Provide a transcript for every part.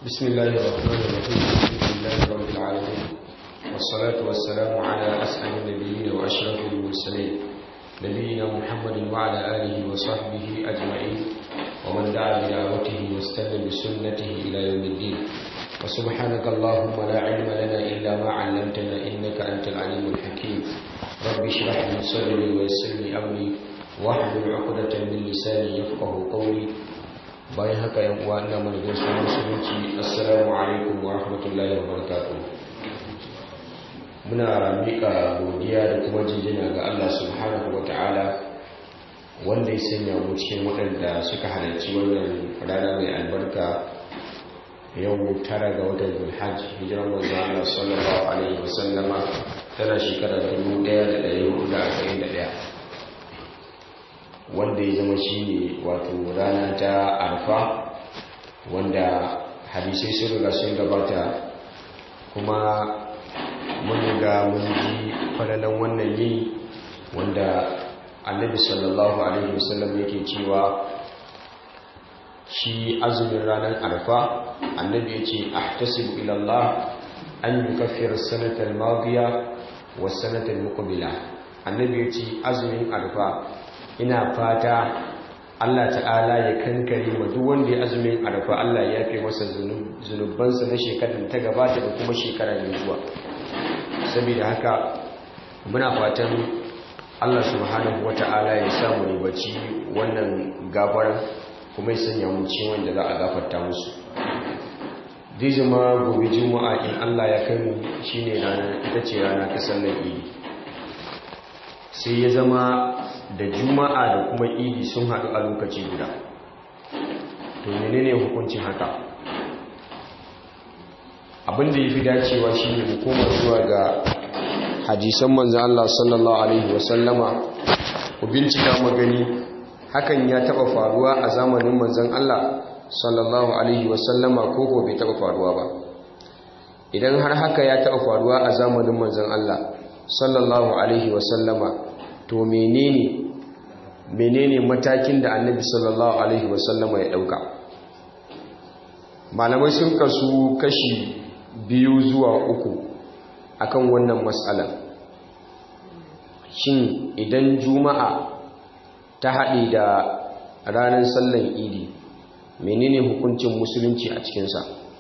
بسم الله الرحمن الرحيم الحمد لله رب العالمين والصلاة والسلام على أسعد النبيين وأشرف المرسلين نبينا محمد وعلى آله وصحبه أجمعين ومن دعا بدعوته واستنى بسنته إلى يوم الدين وسبحانك اللهم لا علم لنا إلا ما علمتنا إنك أنت العليم الحكيم رب اشرح لي صدري ويسر لي أمري واحلل عقدة من لساني يفقه قولي bayan haka yan uwa ina mana gaisuwar musulunci assalamu alaikum wa rahmatullahi wa barakatuh muna mika godiya da kuma jinjina ga Allah subhanahu wa ta'ala wanda ya sanya mu cikin waɗanda suka halarci wannan rana mai albarka yau tara ga watan zulhajj hijiran manzo Allah sallallahu alaihi wa sallama tana shekarar 1441 wanda ya zama shi ne wato rana ta arfa wanda hadisai sun riga sun gabata kuma mun riga mun ji falalan wannan yi wanda annabi sallallahu alaihi wasallam yake cewa shi azumin ranar arfa annabi ya ce ahtasibu ila Allah an yukaffir sanatar madiya wa sanatar muqbila annabi ya ce azumin arfa ina fata Allah ta'ala ya kankare ma duk wanda ya azumin arfa Allah ya yafe masa zunubansa na shekarar ta gabata da kuma shekara mai zuwa saboda haka muna fatan Allah subhanahu wata'ala ya samu ribaci wannan gafara kuma ya sanya mu cikin wanda za a gafarta musu zai zama gobe juma'a in Allah ya kai mu shine rana ita ce rana ta sallar idi sai ya zama da juma'a da kuma idi sun haɗu a lokaci guda to menene hukuncin haka abinda ya fi dacewa shi ne mu koma zuwa ga hadisan manzan Allah sallallahu Alaihi wasallama ku bincika magani hakan ya taɓa faruwa a zamanin manzan Allah sallallahu Alaihi wasallama ko ko bai taɓa faruwa ba idan har haka ya taɓa faruwa a zamanin manzan Allah sallallahu Alaihi wasallama to menene menene matakin da annabi sallallahu alaihi wasallama ya dauka malamai sun kasu kashi biyu zuwa uku akan wannan matsala shin idan juma'a ta haɗe da ranar sallan idi menene hukuncin musulunci a cikinsa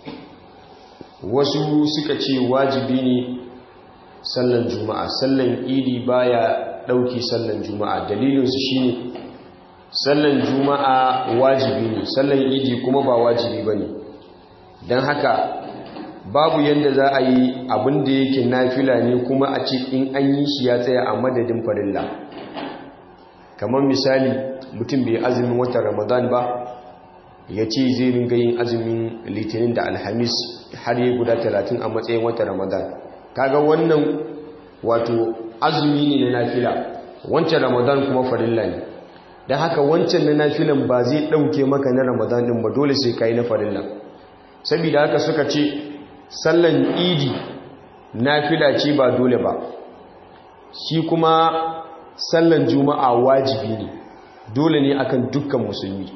wasu suka ce wajibi ne sallan juma'a sallan idi baya ɗauki sallan juma'a dalilinsu shi ne sallan juma'a wajibi ne sallan idi kuma ba wajibi ba ne don haka babu yadda za a yi abin da yake nafila ne kuma a ce in an yi shi ya tsaya a madadin farilla kamar misali mutum bai azumin watan ramadan ba ya ce zai ringa yin azumin litinin da alhamis har yi guda talatin a matsayin watan ramadan kaga wannan wato azumi ne na nafila wancan ramadan kuma farilla ne don haka wancan na nafilan ba zai ɗauke maka na ramadan ɗin ba dole sai ka yi na farilla saboda haka suka ce sallan idi nafila ce ba dole ba shi kuma sallan juma'a wajibi ne dole ne akan dukkan musulmi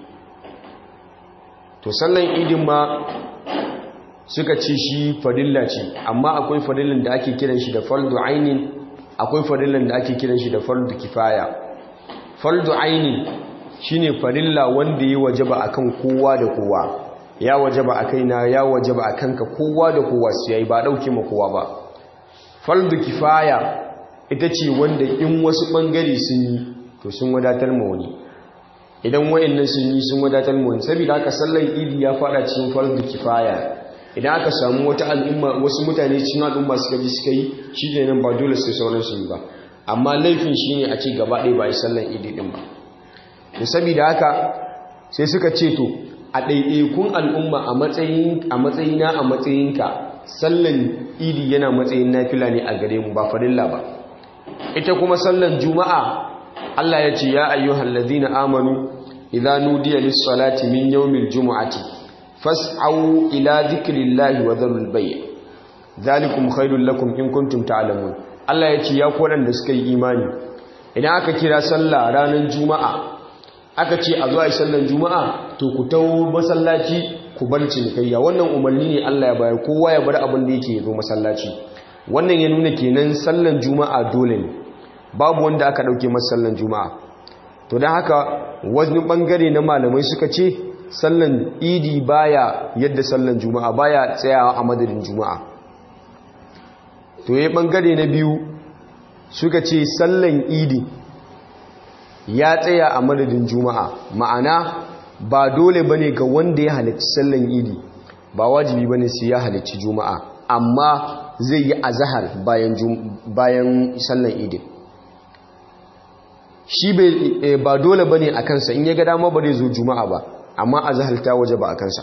to sallan idin ma suka ce shi farilla ce amma akwai farillan da ake kiran shi da fardu ainin akwai farillan da ake kiran shi da fardu kifaya fardu ainin shine farilla wanda ya wajaba akan kowa da kowa ya wajaba a kaina ya wajaba a kanka kowa da kowa su yayi ba dauke ma kowa ba fardu kifaya ita ce wanda in wasu bangare sun yi to sun wadatar ma wani idan wayannan sun yi sun wadatar ma wani saboda haka sallar idi ya fada cikin fardu kifaya idan aka samu wata al'umma wasu mutane cikin al'umma suka ji suka yi shi ne nan ba dole sai sauran su yi ba amma laifin shi ne a ce gaba ɗaya ba yi sallan idi ɗin ba to saboda haka sai suka ce to a ɗaiɗaikun al'umma a matsayina a matsayinka sallan idi yana matsayin nafila ne a gare mu ba farilla ba ita kuma sallan juma'a Allah ya ce ya ayyuhal ladina amanu idza nudiya lis-salati min yawmil jumu'ati fas'au ila dhikrillahi wa dharul bay' zalikum khairul lakum in kuntum ta'lamun Allah ya ce ya ku da suka yi imani idan aka kira sallah ranar juma'a aka ce a zuwa sallar juma'a to ku tawo masallaci ku bar cinikayya wannan umarni ne Allah ya bayar kowa ya bar abin da yake zo masallaci wannan ya nuna kenan sallan juma'a dole ne babu wanda aka dauke masa sallan juma'a to dan haka wani bangare na malamai suka ce sallan idi baya yadda sallan juma'a baya tsayawa a madadin juma'a to yayin bangare na biyu suka ce sallan idi ya tsaya a madadin juma'a ma'ana ba dole bane ga wanda ya halarci sallan idi ba wajibi bane sai ya halarci juma'a amma zai yi azahar bayan bayan sallan idi shi ba dole bane a kansa in ya ga dama ba zai zo juma'a ba amma azahar ta waje ba a kansa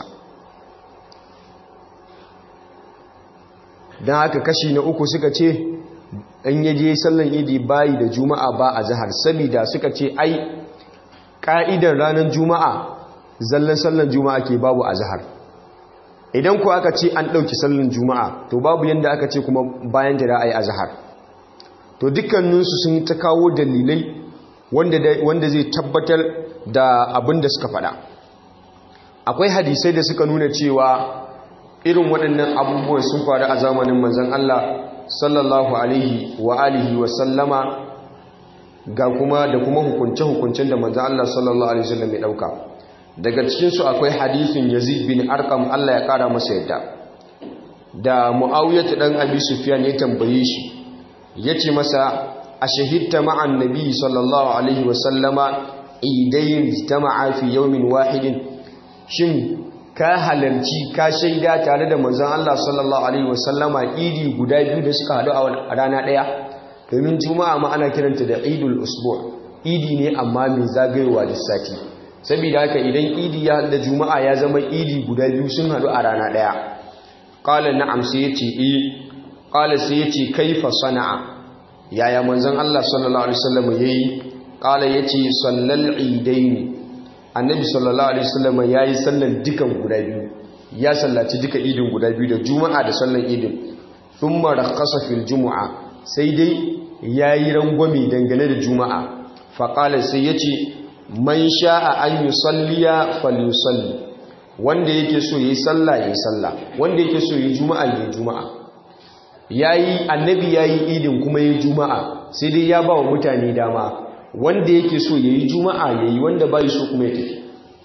don haka kashi na uku suka ce in yaje sallan idi bayi da juma'a ba a zahar sabida suka ce ai ka'idar ranar juma'a zallan sallan juma'a ke babu a zahar idan ku aka ce an ɗauki sallan juma'a to babu yadda aka ce kuma bayan da ra'ayi a zahar to dukkaninsu sun ta kawo dalilai wanda zai tabbatar da abin da suka faɗa akwai hadisai da suka nuna cewa irin waɗannan abubuwan sun faru a zamanin manzan Allah sallallahu alaihi wa alihi wa sallama ga kuma da kuma hukunce-hukuncen da manzan Allah sallallahu alaihi wasallam ya ɗauka daga cikinsu akwai hadithin yazid bin arkam Allah ya ƙara masa yadda da mu'awiyatu ɗan abi sufyan ya tambaye shi ya ce masa a shahidta ma'an nabi sallallahu alaihi wa sallama idayin jitama'a fi yawmin wahidin shin ka halarci ka shaida tare da manzon Allah sallallahu alaihi wasallama idi guda biyu da suka hadu a rana daya domin juma'a ma ana kiranta da idul usbu' idi ne amma mai zagayowa da sati saboda haka idan idi ya da juma'a ya zama idi guda biyu sun hadu a rana daya qala na'am sai yace eh qala sai yace kaifa sana'a yaya manzon Allah sallallahu alaihi wasallam yayi qala yace sallal idaini annabi sallallahu alaihi wasallam yayi sallan dukan guda biyu ya sallaci duka idin guda biyu da juma'a da sallan idin thumma rakhasa fil jumu'a sai dai yayi rangwame dangane da juma'a fa qala sai yace man sha'a an yusalliya falyusalli wanda yake so yayi sallah yayi sallah wanda yake so yayi juma'a yayi juma'a yayi annabi yayi idin kuma yayi juma'a sai dai ya ba wa mutane dama wanda yake so ya yi juma'a ya yi wanda bai so kuma ya tafi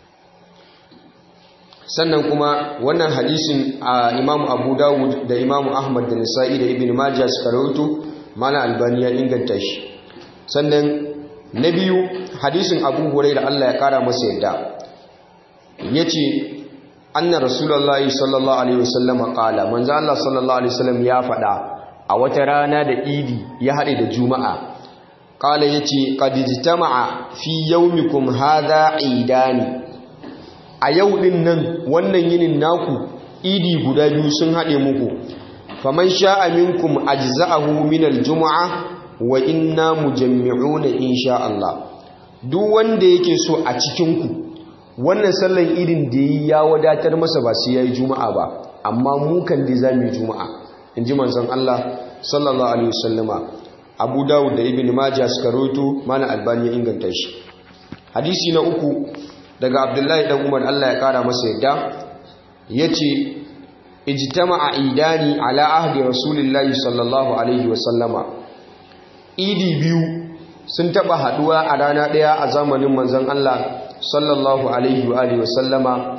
sannan kuma wannan hadisin a imamu abu dawud da imamu ahmad da nisa'i da ibn majah suka rahoto mana albani ya inganta shi sannan na biyu hadisin abu hurai da allah ya kara masa yadda ya ce anna rasulallah sallallahu alaihi wasallam kala manzo allah sallallahu alaihi wasallam ya faɗa a wata rana da idi ya haɗe da juma'a kala ya ce ƙadijitama'a fi yaumikum haza idani a yau ɗin nan wannan yinin naku idi guda biyu sun haɗe muku faman sha'a minkum ajza'ahu min aljuma'a wa inna mujammi'una insha Allah duk wanda yake so a cikin ku wannan sallan idin da yi ya wadatar masa ba sai yayi juma'a ba amma mu kan da zamu yi juma'a inji manzon Allah sallallahu alaihi wasallama abu dawud da ibn majah suka roto mana albani ya inganta shi hadisi na uku daga abdullahi dan umar Allah ya kara masa yadda yace ijtama'a idani ala ahdi rasulillahi sallallahu alaihi wasallama idi biyu sun taba haduwa a rana daya a zamanin manzon Allah sallallahu alaihi wa alihi wasallama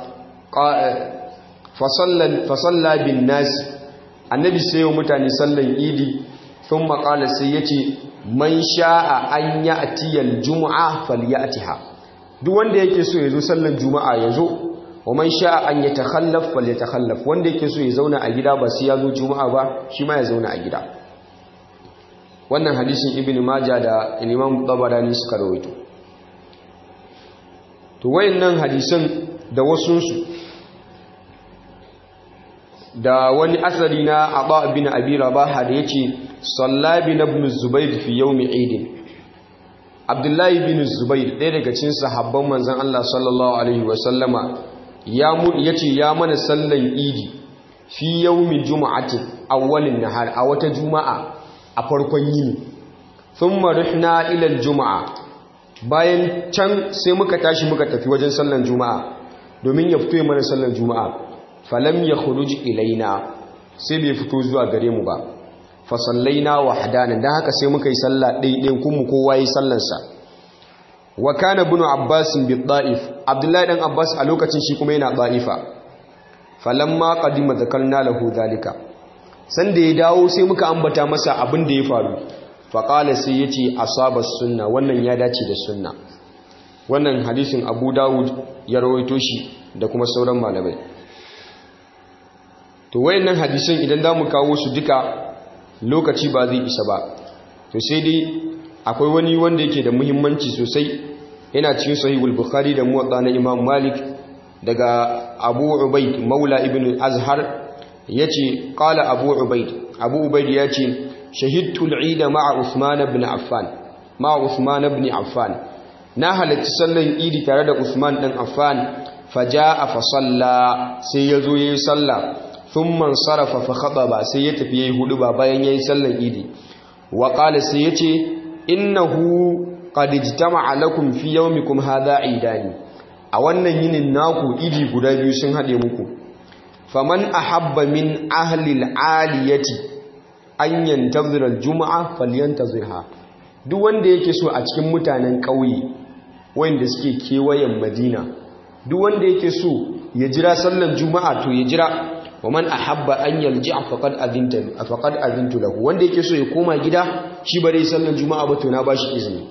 fa salla bin nas annabi sai mutane sallan idi sun maƙala sai ya ce man sha'a an ya atiyar juma'a falyatiha duk wanda yake so ya zo sallan juma'a ya zo wa man sha'a an ya takhallaf falyatakhallaf wanda yake so ya zauna a gida ba sai ya zo juma'a ba shi ma ya zauna a gida wannan hadisin ibn majah da imam tabarani suka rawaito to wayannan hadisan da wasunsu da wani asali na Aba bin Abi Rabaha da yace sallabi na ibn Zubayr fi yawmi Eid Abdullahi bin Zubayr ɗaya daga cikin sahabban manzon Allah sallallahu alaihi wa sallama ya mu yace ya mana sallan Idi fi yawmi jumu'ati awwalin nahar a wata juma'a a farkon yini thumma rihna ila al-jumu'a bayan can sai muka tashi muka tafi wajen sallan juma'a domin ya fito mana sallar juma'a falam ya khuruj ilaina sai bai fito zuwa gare mu ba fa sallaina wahdanan dan haka sai muka yi sallah ɗaiɗain kuma kowa yi sallarsa wa kana ibn abbas bi da'if abdullahi dan abbas a lokacin shi kuma yana da'ifa falamma qadima zakarna lahu zalika sanda ya dawo sai muka ambata masa abin da ya faru faƙala sai ya ce asabar sunna wannan ya dace da sunna wannan hadisin abu dawud ya rawaito shi da kuma sauran malamai to wayannan hadisan idan za mu kawo su duka lokaci ba zai isa ba to sai dai akwai wani wanda yake da muhimmanci sosai yana cikin sahihul bukhari da muwatta na imam malik daga abu ubaid maula ibn azhar yace qala abu ubaid abu ubaid yace shahidtu al-eid ma'a usman ibn affan ma'a usman ibn affan na halarci sallan idi tare da usman dan affan faja'a fa salla sai yazo yayi sallah thumma sarafa fa khataba sai ya tafi yayi hudu ba bayan yayi sallan idi wa qala sai yace innahu qad ijtama'a lakum fi yawmikum hadha idani a wannan yinin naku idi guda biyu sun hade muku faman ahabba min ahli al-aliyati an yantazira al-jum'a falyantazirha duk wanda yake so a cikin mutanen ƙauye wanda suke kewayen Madina duk wanda yake so ya jira sallar juma'a to ya jira waman ahabba an yalji'a faqad adinta faqad adintu lahu wanda yake so ya koma gida shi bare sallar juma'a ba to na bashi izini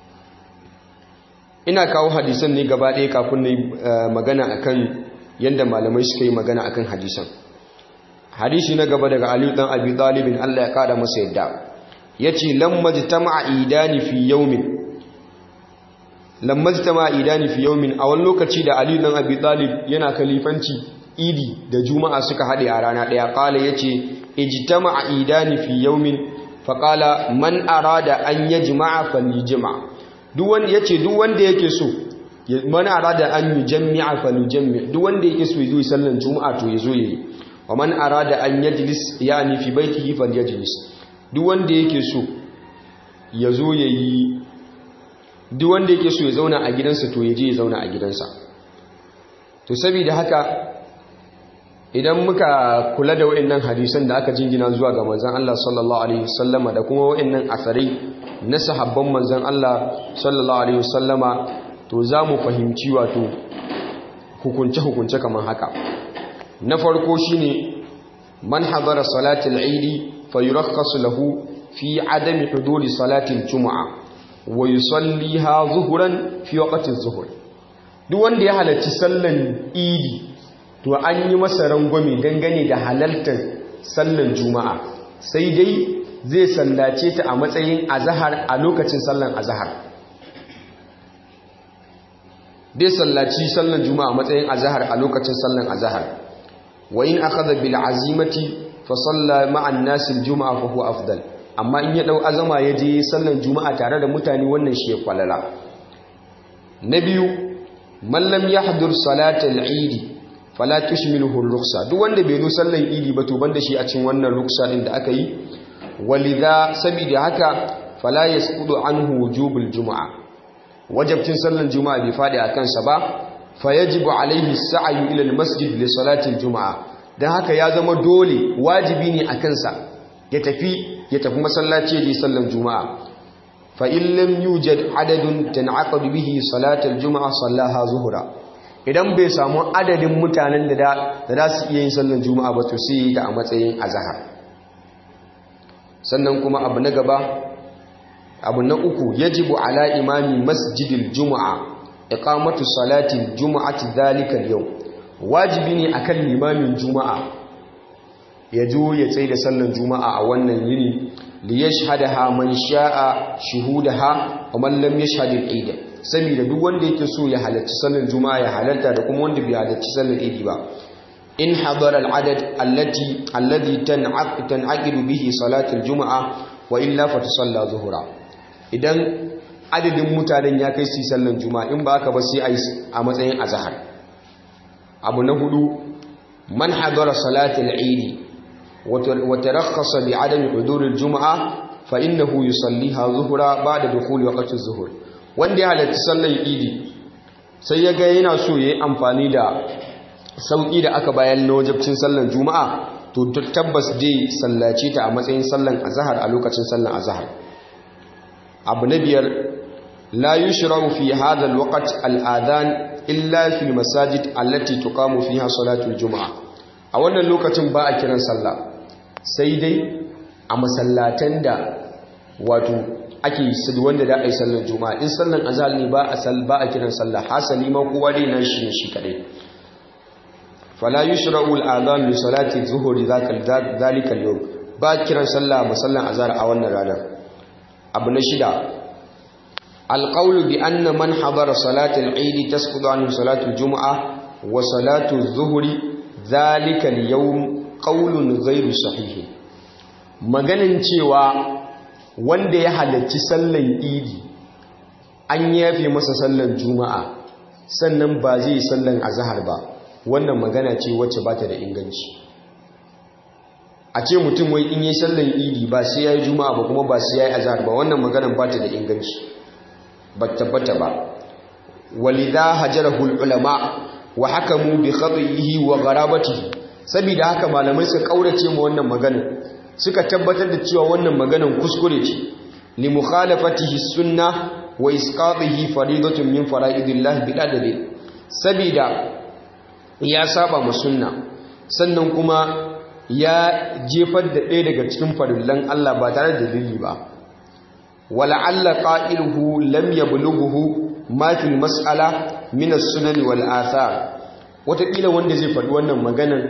ina kawo hadisan ne gaba ɗaya kafin na magana akan yanda malamai suka yi magana akan hadisan hadisi na gaba daga Ali dan Abi Talib Allah ya kada masa yadda yace lamma jtama'a idani fi yawmin lamma jtama'a idani fi yawmin a wani lokaci da Ali dan Abi Talib yana kalifanci idi da juma'a suka hade a rana daya kala yace ijtama'a idani fi yawmin faqala man arada an yajma'a falyajma' duk wanda yace duk wanda yake so man arada an yujammi'a falyujammi' duk wanda yake so yazo sallan juma'a to yazo yayi wa man arada an yajlis yani fi baitihi falyajlis duk wanda yake so yazo yayi duk wanda yake so ya zauna a gidansa to yaje ya zauna a gidansa to saboda haka idan muka kula da wayannan hadisan da aka jingina zuwa ga manzon Allah sallallahu alaihi wasallama da kuma wayannan asarai na sahabban manzon Allah sallallahu alaihi wasallama to zamu fahimci wato hukunce hukunce kamar haka na farko shine man hadara salatul eid fayurakhasu lahu fi adami huduri salatil jumu'a wa yusalliha zuhuran fi waqti zuhur duk wanda ya halarci sallan idi to an yi masa rangwame dangane da halartar sallan juma'a sai dai zai sallace ta a matsayin azahar a lokacin sallan azahar dai sallaci sallan juma'a a matsayin azahar a lokacin sallan azahar wa in akhadha bil azimati fa salla ma'an nas al juma'a fa huwa afdal amma in ya dau azama ya je sallan juma'a tare da mutane wannan shi ya kwalala na biyu man lam yahdur salatal eid fala tushmiluhu ar-rukhsa duk wanda bai zo sallan idi ba to banda shi a cikin wannan ruksa din da aka yi walidha sabida haka fala yasqudu anhu wujubul juma'a wajibcin sallan juma'a bai fadi akan sa ba fayajibu alaihi as-sa'yu ila al-masjid li salati al-juma'a dan haka ya zama dole wajibi ne akan sa ya tafi ya tafi masallaci ya je sallan juma'a fa in lam yujad adadun tan'aqadu bihi salatul juma'a sallaha zuhra idan bai samu adadin mutanen da za su iya yin sallan juma'a ba to sai ta a matsayin azhar sannan kuma abu na gaba abu na uku yajibu ala imami masjidil juma'a iqamatu salatil juma'ati dhalika al-yawm wajibi ne akan limamin juma'a ya jo ya tsaye da sallan juma'a a wannan yini li yashhadaha man sha'a shuhudaha wa man lam yashhad al-eid saboda duk wanda yake so ya halarci sallan juma'a ya halarta da kuma wanda bai halarci sallan eid ba in hadara al-adad allati alladhi tan'aqidu bihi salatu al-juma'a wa illa fa tusalla zuhra idan adadin mutanen ya kai su sallan juma'a in ba aka ba sai a matsayin azhar abu na hudu man hadara salatu al-eid وترخص بعدم حضور الجمعة فإنه يصليها ظهرا بعد دخول وقت الظهر wanda ya halarci sallar idi sai ya ga yana so ya yi amfani da sauƙi da aka bayan na wajabcin sallan juma'a to tabbas dai sallace ta a matsayin sallan azahar a lokacin sallan azahar abu na biyar la yushra'u fi hadha alwaqt al'adhan illa fi almasajid allati tuqamu fiha salatul juma'a a wannan lokacin ba a kiran sallah sai dai a masallatan da wato ake sadu wanda da ai sallar juma'a in sallan azhar ne ba a sal ba a kiran sallah hasali ma kowa dai nan shi shi kadai fala yushra'u al'adhan li salati dhuhri dhalika al-yawm ba kiran sallah musallan azhar a wannan ranar abu na shida alƙaulu bi anna man hadara salatul eid tasqutu anhu salatul jumu'a wa salatul zuhri zalika al-yawm qaulun ghairu sahih maganin cewa wanda ya halarci sallan idi an yafe masa sallan juma'a sannan ba zai sallan azhar ba wannan magana ce wacce bata da inganci a ce mutum wai in yi sallan idi ba sai ya yi juma'a ba kuma ba sai ya yi azhar ba wannan maganan ba ta da inganci ba tabbata ba walidha hajarahu ulama wa hakamu bi khatihi wa gharabatihi saboda haka malamai suka kaurace mu wannan maganan suka tabbatar da cewa wannan maganan kuskure ce li mukhalafatihi sunna wa isqatihi faridatun min fara'idillah bi dalil saboda ya saba mu sunna sannan kuma ya jefar da ɗaya daga cikin farillan Allah ba tare da dalili ba wala'alla qa'iluhu lam yablughu ma fil mas'ala min as-sunan wal athar wataƙila wanda zai faɗi wannan maganan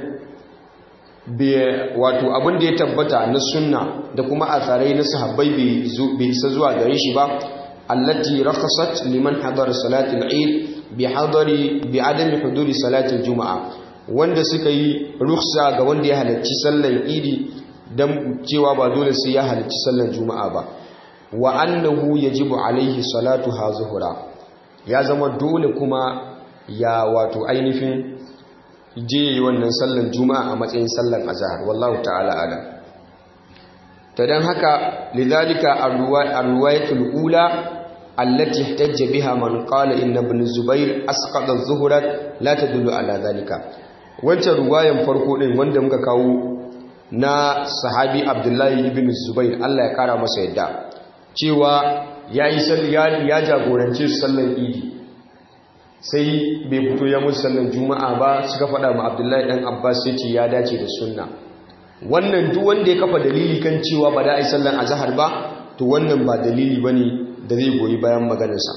wato abin da ya tabbata na sunna da kuma atharai na sahabbai bai isa zuwa gare shi ba allati rakhasat liman hadara salatul eid bi hadari bi adami huduri salatul juma'a wanda suka yi ruksa ga wanda ya halarci sallar idi don cewa ba dole sai ya halarci sallar juma'a ba wa annahu yajibu alaihi salatu ha zuhura ya zama dole kuma ya wato ainihin je yi wannan sallar juma'a a matsayin sallar azhar wallahu ta'ala alam ta dan haka lidhalika ar-riwayatul ula allati ihtajja biha man qala inna ibn zubair asqata az-zuhra la tadullu ala dhalika wancan ruwayan farko din wanda muka kawo na sahabi abdullahi ibn zubair Allah ya kara masa yadda cewa yayi ya jagorance su sallan idi sai bai fito ya musu sallan juma'a ba suka faɗa ma abdullahi dan abbas ya ce ya dace da sunna wannan duk wanda ya kafa dalili kan cewa ba da ai sallan azhar ba to wannan ba dalili bane da zai goyi bayan maganarsa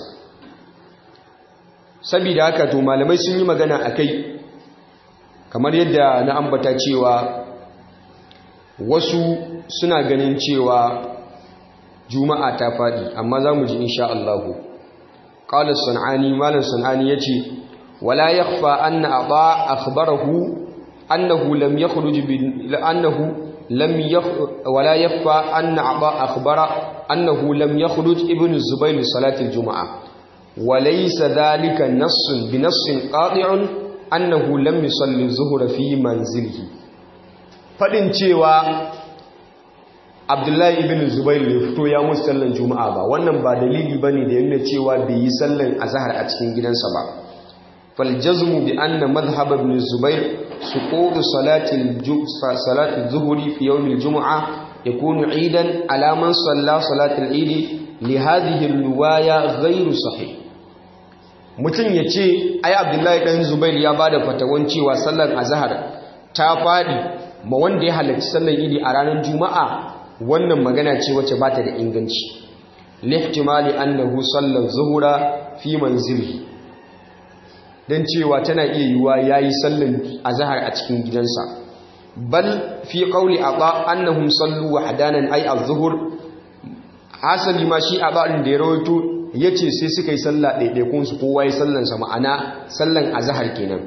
saboda haka to malamai sun yi magana akai kamar yadda na ambata cewa wasu suna ganin cewa juma'a ta faɗi amma za mu ji insha Allahu ƙalar san'ani malar san'ani ya ce wala ya fa an na ba a khabarahu annahu lam ya annahu lam ya wala ya fa an na ba a khabara annahu lam ya ibn zubair salatin juma'a walaysa dhalika nassun bi nassin qati'un annahu lam yusalli zuhura fi manzilihi fadin cewa Abdullahi ibn Zubair ya fito ya musu sallan Juma'a ba wannan ba dalili bane da yana cewa bai yi sallan azhar a cikin gidansa ba fal jazmu bi anna madhhab ibn Zubair suqut salati salati adh-dhuhri fi yawm al-jum'a yakunu 'idan ala man salla salati al-'id li hadhihi al-riwaya ghayr sahih mutum ya ce ai abdullahi ɗan zubair ya ba da fatawan cewa sallar azahar ta faɗi ma wanda ya halarci sallar idi a ranar juma'a wannan magana ce wacce ba ta da inganci lihtimali annahu sallar zuhura fi manzili don cewa tana iya yiwuwa ya yi sallar azahar a cikin gidansa bal fi ƙauli a ba annahum sallu wa hadanan ai a zuhur hasali ma shi a ba'in da ya rawaito ya ce sai suka yi sallah ɗaiɗaikunsu kowa yi sallansa ma'ana sallan azahar kenan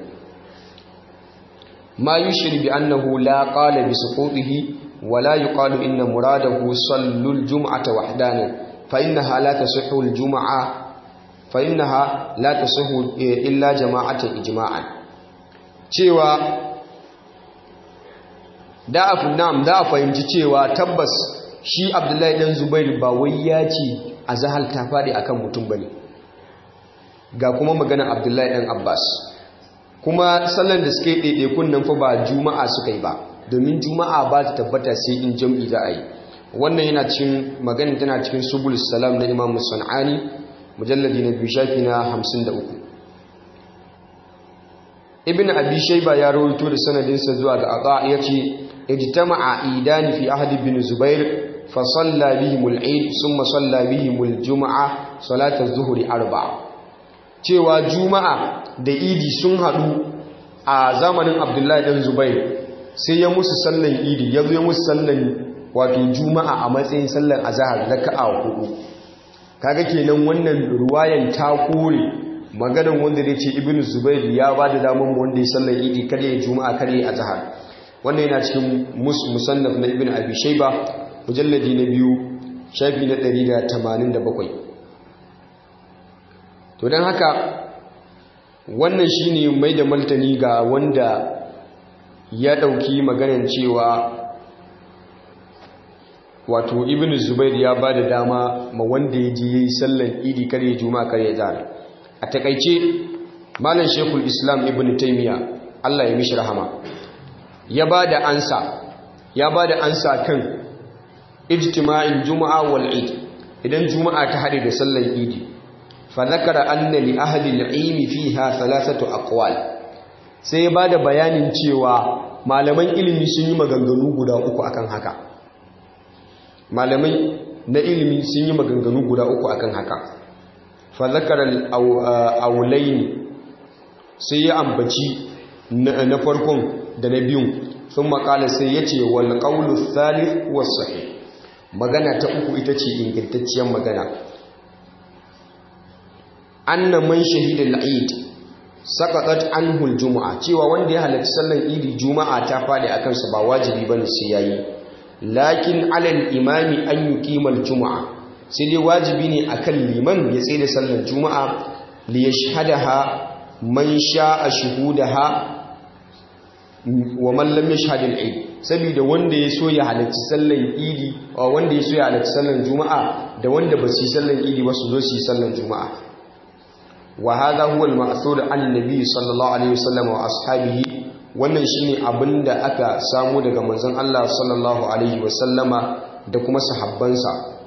ma yi shiri bi annahu la ƙala bi suƙoɗihi wa la yi ƙalu inna muradahu sallul juma'ata wahdanin fa inna ha la ta sahul juma'a fa inna ha la ta sahul illa jama'atan ijma'an cewa da a fahimci cewa tabbas shi abdullahi ɗan zubairu ba wai ya ce a zahal ta faɗi a kan mutum ba ne ga kuma magana abdullahi ɗan abbas kuma sallan da suke ɗaiɗaikun nan fa ba juma'a suka yi ba domin juma'a ba ta tabbata sai in jam'i za a yi wannan yana cikin magana tana cikin subul salam na imam sana'ani mujalladi na biyu shafi na 53 ibn abi shayba ya rawaito da sanadinsa zuwa ga ata yace ijtama'a idani fi ahdi bin zubair fa salla bihim al-eid thumma salla bihim al-jum'a salat az-zuhri arba'a cewa juma'a da idi sun hadu a zamanin abdullahi dan zubair sai ya musu sallan idi ya zo ya musu sallan wato juma'a a matsayin sallar azhar raka'a hudu kaga kenan wannan ruwayan ta kore maganan wanda zai ce ibnu zubair ya ba da damar wanda ya sallar idi kada ya juma'a kada ya azhar wannan yana cikin musannaf na ibnu abi shayba mujalladi na biyu shafi na 187 to dan haka wannan shine mai da maltani ga wanda ya dauki maganan cewa wato ibn zubair ya ba da dama ma wanda ya je yi sallan idi kare juma kare zara a takaice malam shekul islam ibn taimiya allah ya mishi rahama ya ba da ansa ya ba da ansa kan ijtima'in juma'a wal id idan juma'a ta hade da sallan idi fa zakara anna li ahli al-ilmi fiha thalathatu aqwal sai ya ba da bayanin cewa malaman ilimi sun yi maganganu guda uku akan haka malamai na ilimi sun yi maganganu guda uku akan haka fazakarar aulaini sai ya ambaci na farkon da na biyun sun makala sai ya ce wal ƙaunu thalith wasu magana ta uku ita ce ingantacciyar magana anna man shahidal eid saqatat anhu juma'a cewa wanda ya halarci sallar idi juma'a ta fadi akan sa ba wajibi bane sai yayi lakin alal imami an yuqima juma'a sai dai wajibi ne akan liman ya tsaye da sallar juma'a li yashhadaha man sha'a shuhudaha wa man lam yashhad al-eid saboda wanda ya so ya halarci sallar idi wanda ya so ya halarci sallar juma'a da wanda ba su yi sallar idi ba su zo su yi sallar juma'a wa hadha huwa al-ma'thur an nabi sallallahu alaihi wasallam wa ashabihi wannan shine abinda aka samu daga manzon Allah sallallahu alaihi wasallama da kuma sahabbansa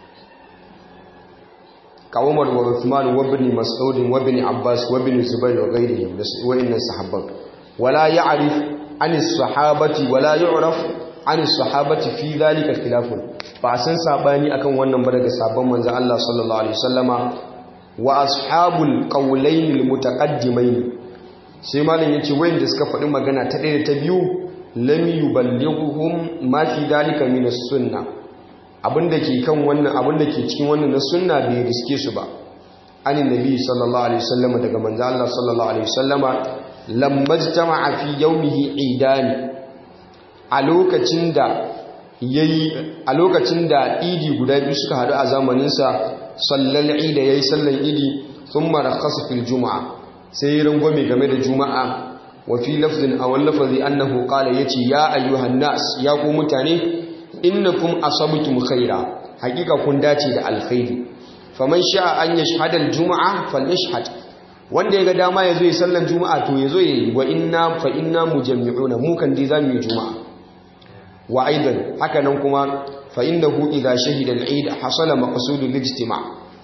kawamar wa Uthman wa ibn Mas'ud wa ibn Abbas wa ibn Zubair wa ghayrihim wa inna sahabban wala ya'rif an as-sahabati wala yu'raf an as-sahabati fi dhalika khilafun ba san sabani akan wannan ba daga sabon manzon Allah sallallahu alaihi wasallama wa ashabul qawlayn al-mutaqaddimayn sai malam yace wayanda suka faɗi magana ta ɗaya da ta biyu lam yuballighuhum ma fi dalika min as-sunnah abinda ke kan wannan abinda ke cikin wannan na sunna bai riske su ba anin nabi sallallahu alaihi wasallam daga manzo Allah sallallahu alaihi wasallama lamma jama'a fi yawmihi idani a lokacin da yayi a lokacin da idi guda biyu suka hadu a zamanin sa sallal idi yayi sallan idi thumma rakhasa fil juma'a sai rangwame game da juma'a wa fi lafzin aw lafazi annahu qala yace ya ayyuhan nas ya ku mutane innakum asabtum khaira hakika kun dace da alkhairi faman sha'a an yashhada aljum'a falyashhad wanda yaga dama yazo yi sallan juma'a to yazo yi wa inna fa inna mujammi'una mu kan dai zamu yi juma'a wa aidan haka nan kuma fa innahu idha shahida al-eid hasala maqsudul ijtima'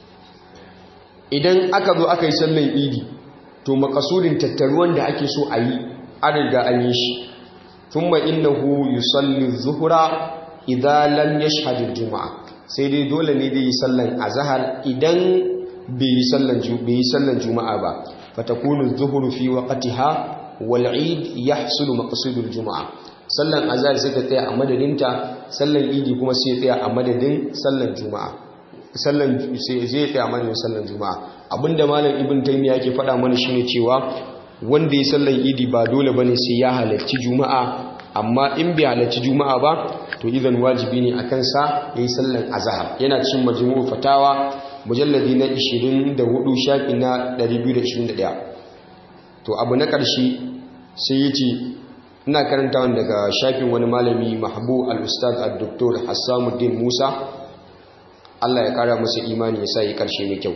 idan aka zo aka yi sallan idi to maqsudin tattaruwan da ake so a yi an riga an yi shi thumma innahu yusalli adh-dhuhra idza lam yashhad al-jum'a sai dai dole ne dai yi sallan azhar idan bai yi sallan bai yi sallan juma'a ba fatakunu adh-dhuhru fi waqtiha wal 'id yahsulu maqsudul juma'a sallan azhar sai ta tsaya a madadinta sallan idi kuma sai tsaya a madadin sallan juma'a sallan sai zai tsaya a madadin sallan juma'a abinda malam ibn taymiya yake faɗa mana shine cewa wanda ya sallan idi ba dole bane sai ya halarci juma'a amma in bai halarci juma'a ba to idan wajibi ne a kansa ya yi sallan azahar yana cin majmu'u fatawa mujalladi na 24 shafi na 221 to abu na ƙarshe sai ya ce ina karanta daga shafin wani malami mahbu al-ustad al-doktor hassanuddin musa allah ya kara masa imani ya sa yi ƙarshe mai kyau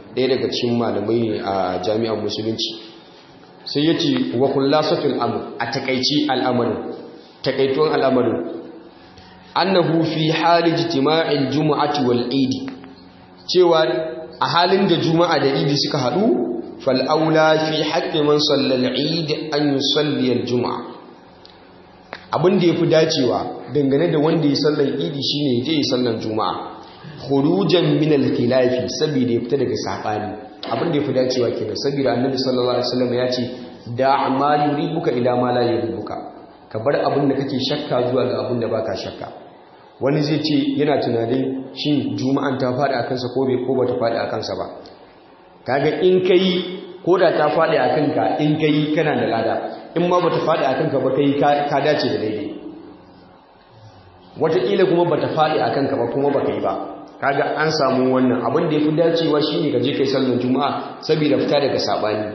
ɗaya daga cikin malamai ne a jami'ar musulunci sai ya ce wa kullasatul amr a takaici al'amarin takaituwan al'amarin annahu fi hali jitima'il jumu'ati wal idi cewa a halin da juma'a da idi suka haɗu fal'aula fi haƙƙi man sallal idi an yi salliyar juma'a abin da ya fi dacewa dangane da wanda ya sallar idi shi ne ya yi sallar juma'a hurujan minal khilafi saboda ya fita daga saɓani abin da ya fi dacewa kenan saboda annabi sallallahu alaihi wasallam ya ce da ma yuribuka ila ma la yuribuka ka bar abin da kake shakka zuwa ga abin da baka shakka wani zai ce yana tunanin shin juma'an ta faɗi a kansa ko bai ko bata faɗi a kansa ba kaga in kai ko da ta faɗi a kanka in kai kana da lada in ma bata faɗi a kanka ba kai ka dace da daidai wataƙila kuma bata faɗi a kanka ba kuma baka yi ba kaga an samu wannan abin da ya fi dacewa shine ka je kai sallar juma'a saboda fita daga saɓani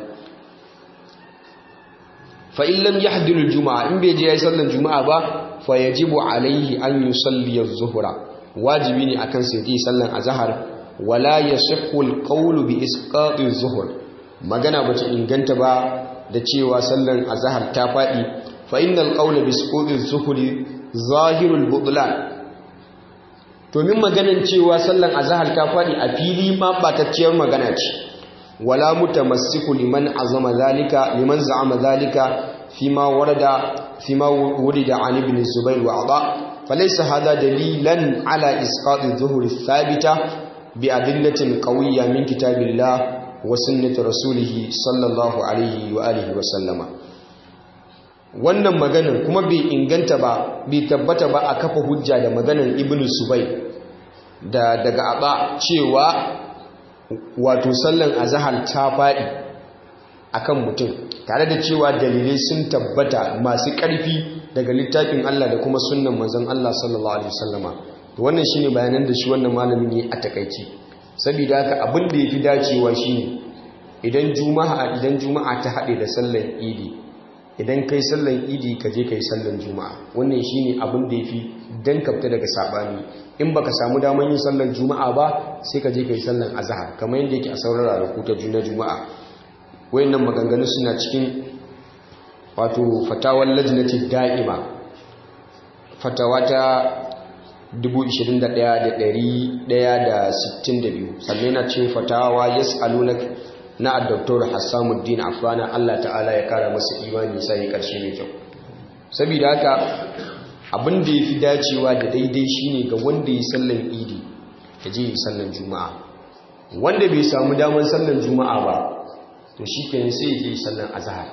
fa in lam yahdil juma'a in bai je yayi sallar juma'a ba fa yajibu alaihi an yusalli az-zuhra wajibi ne akan sai yi sallar azhar wala yasihhu al-qawlu bi isqati az-zuhr magana bata inganta ba da cewa sallar azhar ta fadi fa innal qawla bi isqati az-zuhri zahirul butlan to min maganan cewa sallar azhar ta fadi a fili ma batacciyar magana ce wala mutamassiku liman azama zalika liman za'ama zalika fima warada fima wurida an ibn zubair wa aba falaysa hada dalilan ala isqati adh-dhuhri thabita bi adillatin qawiyya min kitabillah wa sunnati rasulih sallallahu alaihi wa alihi wa sallama wannan maganar kuma bai inganta ba bai tabbata ba a kafa hujja da maganar ibn zubair da daga aba cewa wato sallan azahar ta faɗi akan mutum tare da cewa dalilai sun tabbata masu ƙarfi daga littafin Allah da kuma sunnan manzon Allah sallallahu alaihi wasallama to wannan shine bayanan da shi wannan malamin ne a takaici saboda haka abin da yafi dacewa shine idan juma'a idan juma'a ta haɗe da sallan idi idan kai sallan idi ka je kai sallan juma'a wannan shine abin da yafi dan kafta daga sabani in baka samu daman yin sallar juma'a ba sai ka je ka yi sallar azahar kamar yadda yake a sauran ranaku ta juna juma'a wayannan maganganu suna cikin wato fatawar lajnati da'ima fatawa ta 21162 sannan yana cikin fatawa yas'alunak na Dr. Hassanuddin Affana Allah ta'ala ya kara masa imani sai karshe mai kyau saboda haka abin da ya fi dacewa da daidai shine ga wanda ya sallan idi ya je yi sallan juma'a wanda bai samu damar sallan juma'a ba to shi kenan sai ya je yi sallan azahar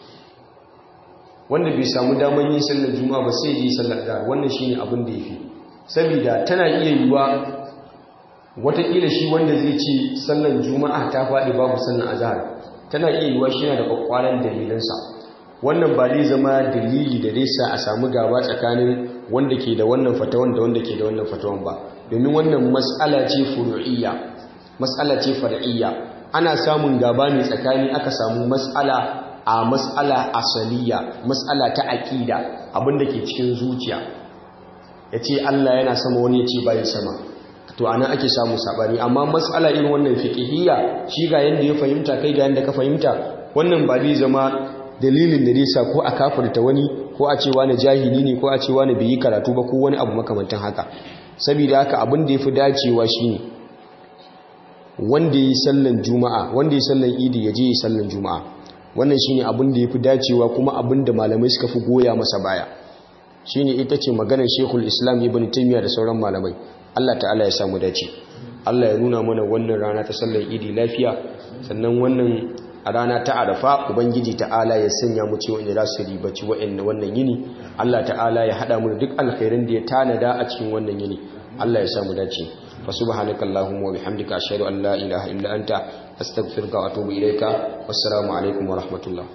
wanda bai samu damar yin sallan juma'a ba sai ya je yi sallan azahar wannan shine abin da ya fi saboda tana iya yiwuwa watakila shi wanda zai ce sallan juma'a ta faɗi babu sallan azahar tana iya yiwuwa shi yana da kwakwaran dalilansa wannan ba zai zama dalili da zai sa a samu gaba tsakanin wanda ke da wannan fatawan da wanda ke da wannan fatawan ba domin wannan matsala ce furu'iyya matsala ce far'iyya ana samun gaba ne tsakani aka samu matsala a matsala asaliya matsala ta aƙida abinda ke cikin zuciya ya ce Allah yana sama wani ya ce bayan sama to ana ake samu sabani amma matsala irin wannan fiqhiyya shi ga yanda ya fahimta kai ga yanda ka fahimta wannan ba zai zama dalilin da nisa ko a kafirta wani ko a ce wani jahili ne ko a ce wani bai yi karatu ba ko wani abu makamantan haka saboda haka abin da ya fi dacewa shine wanda yi sallan juma'a wanda yi sallan idi ya je yi sallan juma'a wannan shine abin da ya fi dacewa kuma abin da malamai suka fi goya masa baya shine ita ce maganar shekul islam ibn taimiyya da sauran malamai allah ta'ala ya samu dace allah ya nuna mana wannan rana ta sallan idi lafiya sannan wannan a rana ta arafa ubangiji ta'ala ya sanya mu ce wanda za su ribaci wa'annan wannan yini Allah ta'ala ya hada mu duk alkhairin da ya tanada a cikin wannan yini Allah ya samu dace fa subhanaka allahumma wa bihamdika ashhadu an la ilaha illa anta astaghfiruka wa atubu ilayka wassalamu alaikum wa rahmatullah